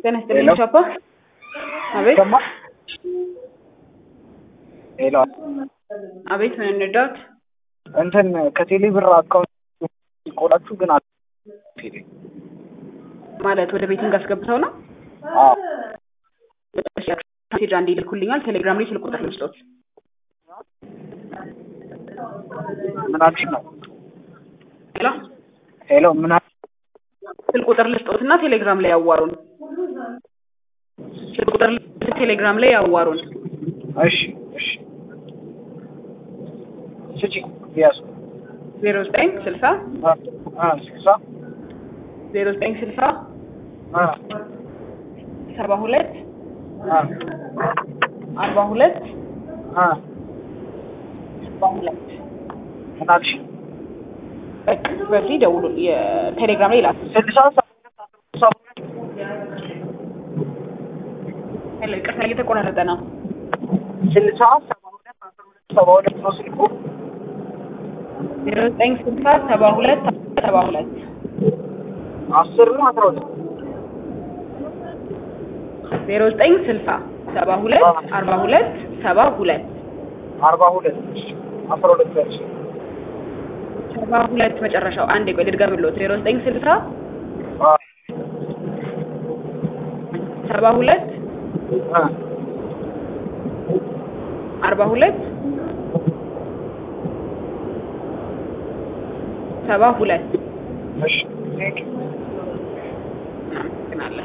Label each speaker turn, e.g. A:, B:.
A: ጤና ይስጥልኝ
B: ሄሎ
A: ሻፓ። አቤት
B: ሰማ ሄሎ
A: አቤት፣ ምን እንርዳዎት?
B: እንትን ከቴሌ ብር አካውንት ቆላችሁ ግን አል- ቴሌ
A: ማለት ወደ ቤቲንግ አስገብተው ነው?
B: አዎ
A: እሺ፣ ሜሴጅ አንዴ ይልኩልኛል። ቴሌግራም ላይ ስልክ ቁጥር ልስጦት።
B: ምን አልሽ ነው
A: ሄሎ
B: ሄሎ ምን አል-
A: ስልክ ቁጥር ልስጦት እና ቴሌግራም ላይ ያዋሩን። ስልክ ቁጥር ልስጦት፣ ቴሌግራም ላይ ያዋሩን።
B: እሺ እሺ ስጪ ያሱ
A: ዜሮ ዘጠኝ ስልሳ
B: አ ስልሳ
A: ዜሮ ዘጠኝ ስልሳ
B: አ
A: ሰባ ሁለት
B: አ
A: አርባ ሁለት
B: አ
A: ሰባ ሁለት
B: ምን አልሽ
A: በቃ በዚህ ደውሉ። የቴሌግራም ላይ ላኩ።
B: ስልሳ ሰባ ሁለት አስራ ሁለት ሰባ ሁለት
A: ሄሎ፣ ይቅርታ እየተቆራረጠ ነው።
B: ስልሳ ሰባ ሁለት አስራ ሁለት ሰባ ሁለት ነው ስልኩ
A: ዜሮ ዘጠኝ ስልሳ ሰባ ሁለት ሰባ ሁለት
B: አስር ነው አስራ ሁለት
A: ዜሮ ዘጠኝ ስልሳ ሰባ ሁለት አርባ ሁለት ሰባ ሁለት
B: አርባ ሁለት አስራ ሁለት ያልሽ
A: ሰባ ሁለት መጨረሻው። አንዴ ቆይ ልድገምልዎት። ዜሮ ዘጠኝ ስልሳ
B: አ
A: ሰባ ሁለት
B: አ
A: አርባ ሁለት ሰባ ሁለት
B: እሺ ቴንክ ዩ
A: እናመሰግናለን።